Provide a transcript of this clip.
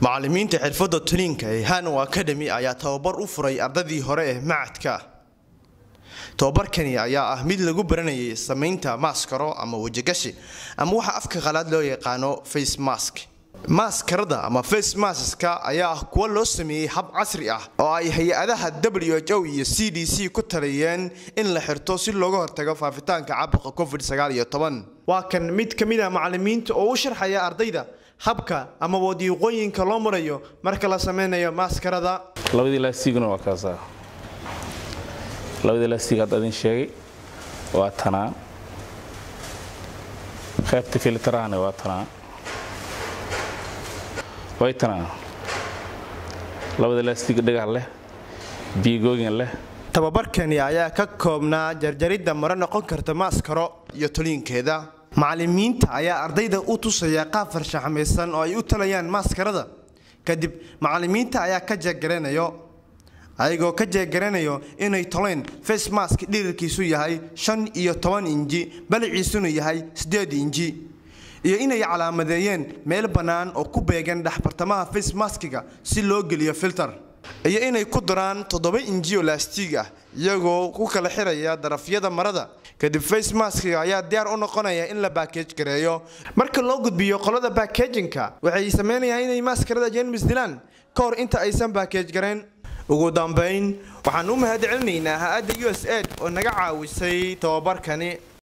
macallimiinta xirfadda tuniinka ee hanow academy ayaa tababar u furay ardadii hore ee macadka tababarkani ayaa ah mid lagu baranayay samaynta maaskaro ama wejigashi ama waxa afka qalaad loo yaqaano face mask maaskarada ama face maska ayaa ah kuwa loo sameeyey hab casri ah oo ay hay-adaha w h o iyo c d c ku taliyeen in la xirto si looga hortago faafitaanka caabuqa covid waa kan mid ka mid a macallimiinta oo u sharxaya ardayda habka ama wadiiqooyinka loo marayo marka la sameynayo maaskarada labadii laastiguna waa kaasaa labadii laastig hadda idin sheegay waa tanaa qaybta filtarahana waa tanaa way tanaa labada laastig dhagax leh biigooyin leh tababarkani ayaa ka koobnaa jarjaridda maro noqon karta maaskaro iyo toliinkeeda macallimiinta ayaa ardayda u tusaya qaab farshaxmaysan oo ay u talayaan maaskarada kadib macallimiinta ayaa ka jeegaranayo ayagoo ka jeegaranayo inay toleen face mask dhirirkiisu yahay shan iyo toban inji baliciisuna yahay siddeed inji iyo inay calaamadeeyeen meel bannaan oo ku beegan dhexbartamaha face maskiga si loo geliyo filter iyo inay ku daraan toddoba inji oo laastiig ah iyagoo ku kala xiraya darafyada marada kadib face maskiga ayaa diyaar u noqonaya in la baakej gareeyo marka loo gudbiyo qolada baakejinka waxay sameynayaan inay maskarada jeermis dilaan ka hor inta aysan baakej gareen ugu dambayn waxaan u mahad celinaynaa ha-adda u s aid oo naga caawisay tababarkani